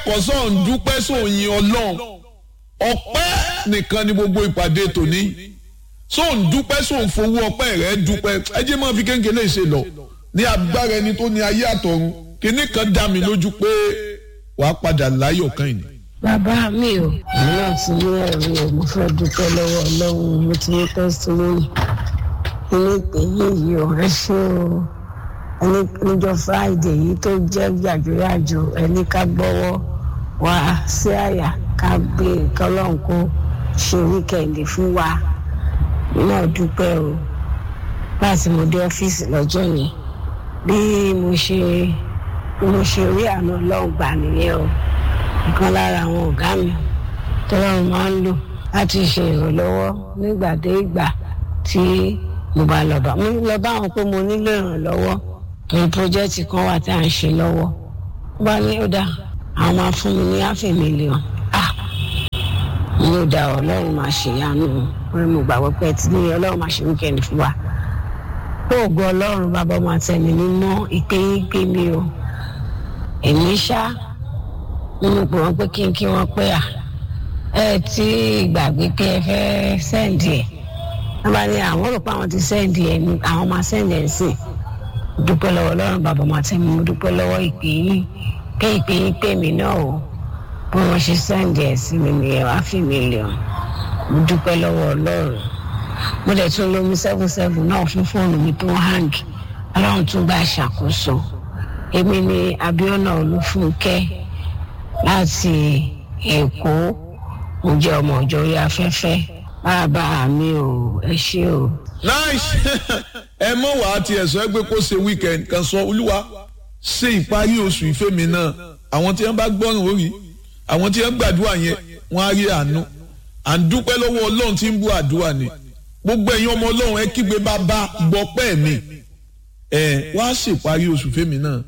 ẹ̀kọ́ sọ̀ ń dúpẹ́ sóyin ọlọ́run ọpẹ́ nìkan ni gbogbo ìpàdé tòní sọ̀ ń dúpẹ́ sọ̀ ń fowó ọpẹ́ rẹ̀ dúpẹ́ ẹ jẹ́ máa fi kéńkéńlé ṣe lọ ní agbára ẹni tó ní ayé àtọ̀run kíní kan dá mi lójú pé wàá padà láyọ̀ kan yìí. bàbá mi ò èmi náà ti ní ẹ̀rí o mo fẹ́ dúpẹ́ lọ́wọ́ ọlọ́run mo ti ní tẹ́sítímọ́nì nínú ìpè yìí o ẹ ṣé o ẹni níjọ́ friday yìí tó jẹ́ yàjóyàjó ẹni ká gbọ́wọ́ wá sí àyà ká gbé kọ́lọ́n kó ṣe wíkẹ̀ndì fún wa náà dúpẹ́ o láti mo dé ọ́fíìsì lọ́jọ́ yẹn bí mo ṣe mo ṣe rí àná ọlọ́run gbà nìyẹn o nǹkan lára àwọn ọ̀gá mi tọ́lọ́run máa ń lò láti ṣe ìrànlọ́wọ́ nígbà dé ìgbà tí mo bá lọ bá mo lọ bá wọn pé mo nílò ìrànlọ́wọ́ torí pọ́jẹ́tì kan wà tí à ń ṣe lọ́wọ́ wọ́n bá ní ó dá àwọn máa fún mi ní áfẹ́ mílíọ̀n ah mo ló dá ọlọ́run máa ṣèyanu orí mo gbàgbọ́ pé tí ní ọlọ́run máa ṣe wíkẹ́ndì fún wa oògùn ọlọ́run bàbá ọmọ àtẹ̀mí mímọ́ ìpéyín pé mi o èmi ṣá nínú pé wọ́n pé kí n kí wọ́n pé à ẹ tí gbàgbé pé ẹ fẹ́ sẹ́ǹdì ẹ̀ wọ́n bá ní àwọn rò pé àwọn ti sẹ́ǹdì ẹ̀ ní àwọn máa sẹ́ǹdì ẹ̀ sí dúpẹ́ lọ́wọ́ ọlọ́run bàbá ọmọ àtẹ̀mí mo dúpẹ́ lọ́wọ́ ìpéyín pé ìpéyín pé mi náà o bí wọ́n ṣe sẹ́ǹdì ẹ̀ sí mi nìyẹn wá fi mílíọ̀n mo dúpẹ́ lọ́wọ́ ọlọ́run mo dẹ̀ tún lómi seven seven náà fún fóònù mi tó ń hang ọlọ́run tún bá ṣàkóso èmi ni abiona olúfúnkẹ́ láti èkó mo jẹ́ ọmọ ọjọ́ orí afẹ́fẹ́ bàbá mi ò ẹ ṣé o. nice ẹ mọ̀ wá ti ẹ̀sọ́ ẹgbẹ́ kó ṣe weekend kan sọ olúwa ṣe ìparí oṣù ìfẹ́ mi náà àwọn tí wọ́n bá gbọ́ràn orí àwọn tí wọ́n gbàdúrà yẹn wọ́n á rí àánú à ń dúpẹ́ lọ́wọ́ ọlọ́run tí ń bú àdúrà ni gbogbo ẹ̀yin ọmọ ọlọ́run ẹ kígbe bàbá gbọ́pẹ́ mi ẹ wá ṣèparí oṣù fẹ́mi náà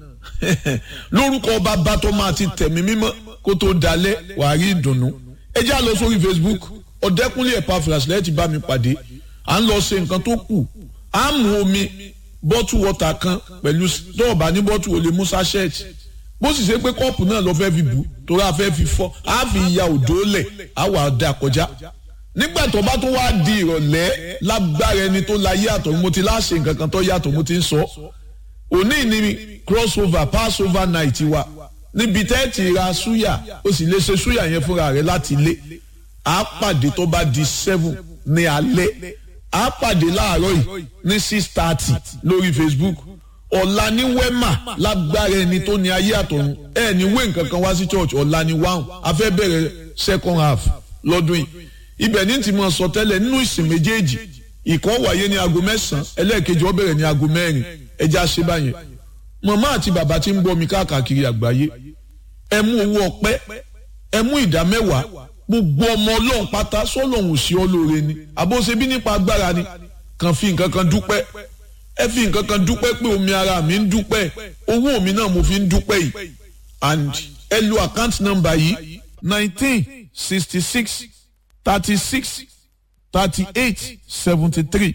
lórúkọ bàbá tó máa ti tẹ̀mí mímọ́ kó tó dalẹ̀ wàá rí ìdùnnú ẹ já lọ sórí Facebook ọ̀dẹ́kúnlé Epaphras lẹ́yìn tí bá mi pàdé à ń lọ ṣe nǹkan tó kù à ń mu omi bọ́tù wọ́tà kan pẹ̀lú dọ́ọ̀bà ní bọ́tù olè musa shirt bó sì ṣe pé kọ́ọ̀pù náà lọ fẹ́ fi bù torí a fẹ́ fi fọ́ a fi ya òdó lẹ̀ a wà dá kọjá nígbà tó bá tó wá di ìrọ̀lẹ́ lágbára ẹni tó láyé àtọ̀ mo ti láṣẹ nǹkan kan tó yàtọ̀ mo ti ń sọ òní ni crossover passover night wa níbi tẹ́ ti ra súyà ó sì lè ṣe súyà yẹn fúnra rẹ̀ láti ilé a pàdé tó bá di seven ní alẹ́ a pàdé láàárọ̀ yìí ní six thirty lórí Facebook ọ̀la ní wema lágbára ẹni tó ní ayé àtọ̀run ẹ̀ ní wé nǹkan kan wá sí church ọ̀la ní wáhùn a fẹ́ bẹ̀rẹ̀ second half lọ́dún yìí ibẹ̀ ní ti mọ̀ sọ tẹ́lẹ̀ nínú ìsìn méjèèjì ìkan wáyé ní aago mẹ́sàn-án ẹlẹ́ẹ̀kejì ó bẹ̀rẹ̀ ní aago mẹ́rin ẹja ṣe báyẹn màmá àti bàbá tí ń bọ́ mi káàkiri àgbáyé ẹ mú owó ọpẹ́ ẹ mú ìdá mẹ́wàá gbogbo ọmọ ọlọ́run pátá sọ́lọ́hún sí ọ lóore ni àbóṣe bí nípa agbára ni kàn fi nǹkan kan dúpẹ́ ẹ fi nǹkan kan dúpẹ́ pé omi ara mi ń dúpẹ́ owó mi náà mo fi ń dúpẹ́ yìí and ẹ lo account number yìí nineteen sixty six thirty six thirty eight seventy three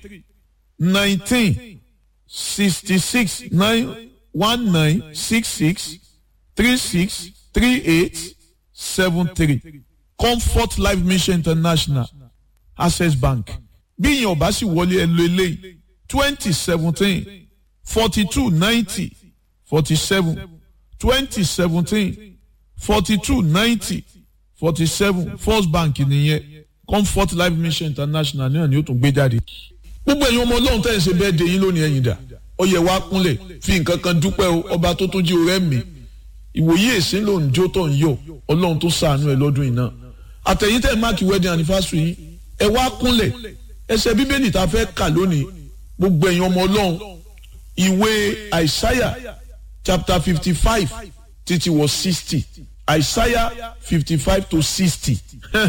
nineteen sixty six nine one nine six six three six three eight seven three comfort life mission international access bank bí ìyẹn ọba sì wọlé ẹ lo eléyìí twenty seventeen forty two ninety forty seven twenty seventeen forty two ninety forty seven first bank nìyẹn comfort life mission international náà ni ó tún gbé jáde. gbogbo ẹ̀yin ọmọ ọlọ́run tẹ̀ ń ṣe bẹ́ẹ̀ de yín lónìí ẹ̀yìn dà ó yẹ wá kúnlẹ̀ fi nǹkan kan dúpẹ́ o ọba tó tún jí orẹ́ mi ìwòye èsì ló ń jó tó ń yọ ọlọ́run tó ṣàánú ẹ lọ́dún yìí náà àtẹ̀yìn tẹ̀ máàkì wedding anniversary yín ẹ wá kúnlẹ̀ ẹsẹ̀ bíbélì tá a fẹ́ kà lónìí gbogbo ẹ̀yin ọmọ ọlọ́run ìwé àìsáyà chapter fifty five títí wọ sixty àìsáyà fifty five to sixty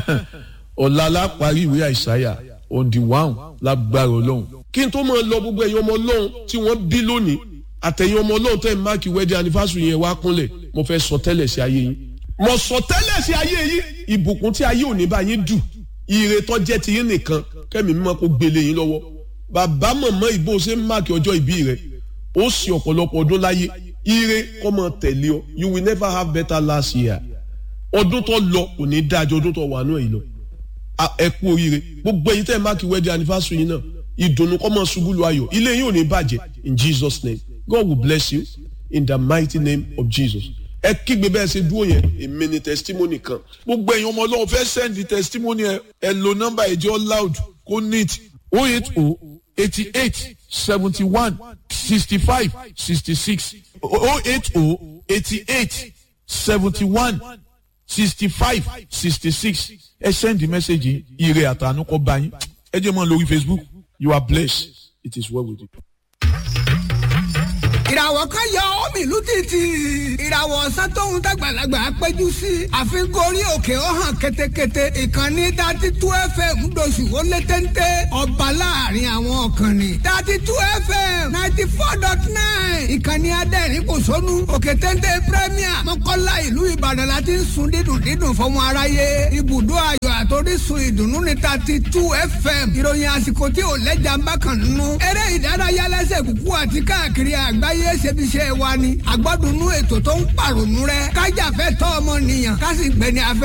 ọ̀la la parí ìwé àìsáyà on the one lágbára ọlọ́run. kí n tó máa lọ gbogbo ẹ̀yin ọmọ ọlọ́run tí wọ́n bí lónìí àtẹ̀yin ọmọ ọlọ́run tẹ̀ máàkì wedding anniversary yẹn wá kúnlẹ̀ mo fẹ́ sọ tẹ́lẹ̀ sí ayé yín. mo sọ tẹ́lẹ̀ sí ayé yín ìbùkún tí ayé òní bá yín dù ire tó jẹ́ ti yín nìkan kẹ́mi mímọ́ kó gbélé yín lọ́wọ́ bàbá mọ̀mọ́ ìbò ṣe ń máàkì ọjọ́ ìbí rẹ̀ ó sì ọ̀pọ̀lọpọ̀ ọdún láyé ire kọ́ mọ tẹ̀lé ọ you will never have better last year ọdún tó lọ kò ní dájọ́ ọdún tó wà náà yìí lọ ẹ kú oríire gbogbo ẹ̀yin tẹ́ ẹ máàkì wedding anniversary yìí náà ìdùnnú kọ́ mọ́ ṣubú lu ayọ̀ ilé yìí ò ní bàjẹ́ in Jesus name God will bless you in the mighty name of Jesus ẹ kígbe bẹ́ẹ̀ ṣe dúró yẹn èmi ni testimony kan gbogbo ẹ̀yin ọmọ ọlọ́run fẹ́ send testimony ẹ ẹ lo nọ́mbà ìjọ loud kó neat o eight o eighty eight seventy one sixty five sixty six o eight o eighty eight seventy one sixty five sixty six ẹ send the message ire àtànú kọ bá yín ẹ jẹ́ mọ́ lórí Facebook you are blessed it is well with you. ìràwọ̀ kan yọ omi ìlú títì ìràwọ̀ ọ̀sán tóun dàgbàlagbà péjú sí àfikún orí òkè ó hàn ketekete ìkànnì dati tú fm doṣù ó lé téńté ọba láàrin àwọn ọ̀kànnì dati tú fm ninety four dot nine ìkànnì adẹ́rìn kò sónú òkè téńté premier mọ́kànlá ìlú ìbàdàn láti ń sun dídùn dídùn fọmọ aráyé ibùdó ayọ̀ àtòrísun ìdùnnú ní dati tú fm ìròyìn àsìkò tí ò lẹ́jà ń bá kàn nínú eré ìdárayá lẹ́sẹ̀ kúkú àti káàkiri àgbáyé ayé ṣebiṣẹ́ wa ni àgbọ́dúnú ètò tó ń pàrònú rẹ kájàfẹ́ tọ́ ọmọ nìyàn ká sì gbẹni afẹ́.